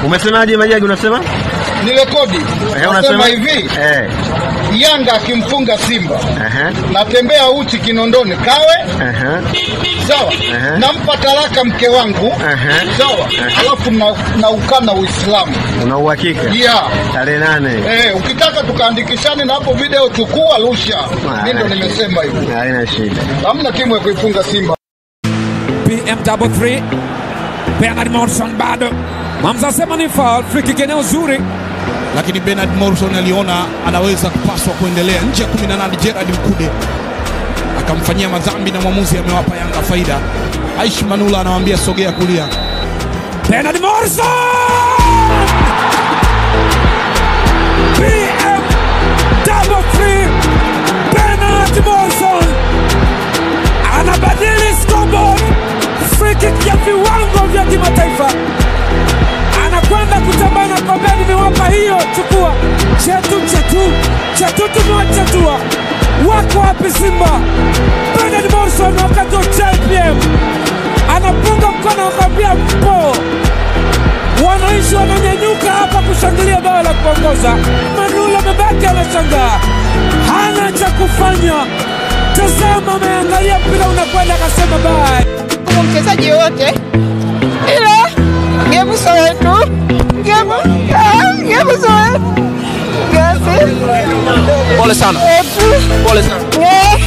Umesemaje Majagi unasema? Ni rekodi. Eh, Nasema hivi, Eh. Yanga akimfunga Simba, Aha. natembea uchi Kinondoni kawe Aha. sawa, Aha. nampa talaka mke wangu Aha. sawa, alafu na, na ukana Uislamu Una uhakika? yeah. Tarehe nane. Eh, ukitaka tukaandikishane na hapo video chukua rusha. Mimi ndo nimesema hivyo. Haina shida. Hamna timu ya kuifunga Simba. PM double three. Bernard Morrison bado. Mamza sema ni foul, free kick eneo zuri. lakini Bernard Morrison aliona anaweza kupaswa kuendelea nje ya 18. Gerard Mkude akamfanyia madhambi na mwamuzi amewapa Yanga faida. Aishi Manula anawambia sogea kulia. Bernard Morrison! PM double three. Bernard Morrison anabadili scoreboard. Free kick ya viwango vya kimataifa. Anakwenda kutambana kwambia nimewapa hiyo, chukua chetu chetu chetu, tumewachatua. Wako wapi Simba? Bernard Morrison wakati wa JPM anapunga mkono akamwambia mpo. Wananchi wananyanyuka hapa kushangilia bao la kuongoza. Manula amebaki anashangaa, hana cha kufanya. Tazama, ameangalia mpira unakwenda, akasema bye. kama mchezaji yoyote, ila gemu sio wetu, gemu ah, gemu sio wetu. Gasi Pole sana, wetu pole sana. eh.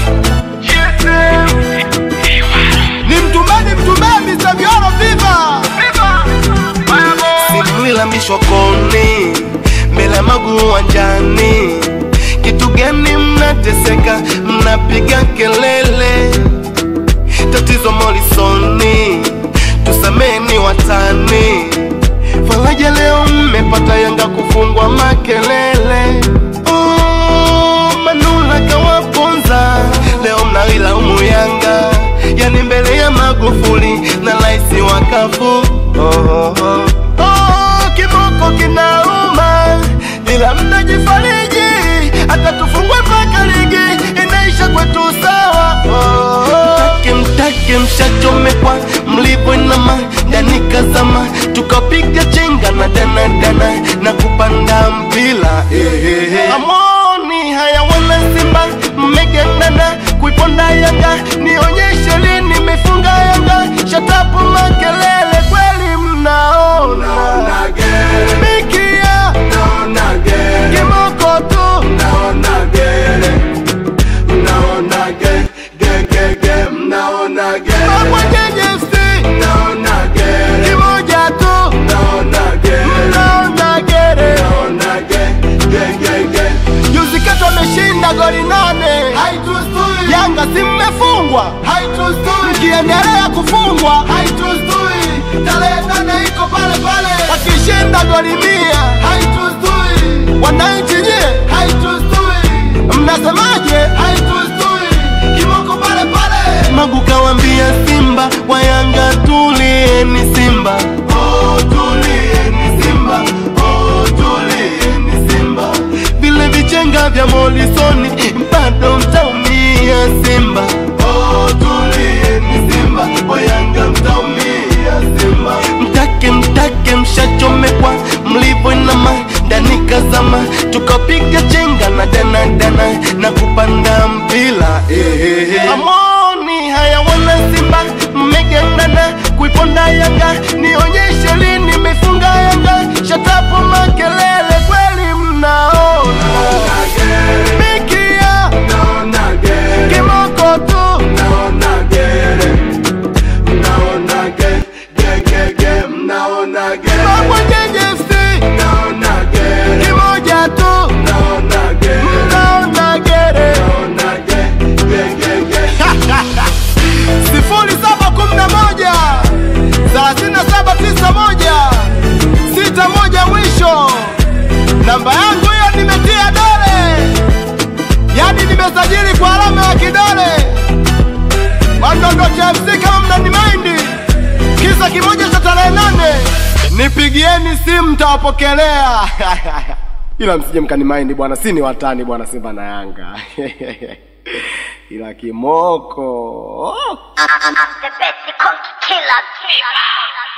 Ni mtumbeni mtumbeni Mr. Vioro viva. Simwilamishwa koni mbele ya magu uwanjani, kitu gani mnateseka, mnapiga kelele? Tatizo Molisoni, tusameni watani. Faraja leo mmepata Yanga kufungwa makelele. Oh, Manula kawaponza, leo mnailaumu Yanga, yani mbele ya Magufuli na raisi wa kafu. Oh, oh, oh. Oh, kiboko kinauma, ila mnajifariji, hata tufungwe mpaka ligi inaisha kwetu sawa. Oh, mtake mtake, mshachomekwa mlivyoinama ndani kazama, tukapiga chenga na dana dana na kupanda mpila eh, eh, eh. Amoni haya wana Simba mmegandana kuiponda Yanga, nionyeshe lini mifunga Yanga, shatapu makelele kweli mnaona Mikia kimoko tu Mabwanyenye FC kimoja tu mnaona gere Juzi kati wameshinda goli nane, Yanga si mmefungwa, mkiendelea kufungwa tarehe nane iko pale pale, wakishinda goli mia wananchi nyie mnasemaje? Kimoko pale pale, Magu kawambia Simba wa Yanga tulieni Simba, oh, tulieni Simba, oh, tulieni Simba, vile vichenga vya Molisoni bado mtaumia Simba, oh, tulieni Simba, wa Yanga mtaumia Simba, mtake mtake mshachomekwa mlivyoinama ndani kazama, tukapiga chenga na dana dana na kupanda mpila eh, eh, eh. Amoni haya wana Simba mmegandana kuiponda Yanga, nionyeshe lini mifunga Yanga, shatapo makelele kweli mnaona Mikia kimoko tu Mabwanyenye FC kimoja tu mnaona gere sifuri saba kumi na moja thelathini na saba tisa moja sita moja mwisho. Namba yangu hiyo nimetia dole, yani nimesajili kwa alama ya kidole. Wandondo cha FC kama mnanimaindi, kisa kimoja cha tarehe nane, nipigieni simu tawapokelea. ila msije mkanimaindi bwana, si ni watani bwana, Simba na Yanga ila kimoko I'm the best, you come to kill us.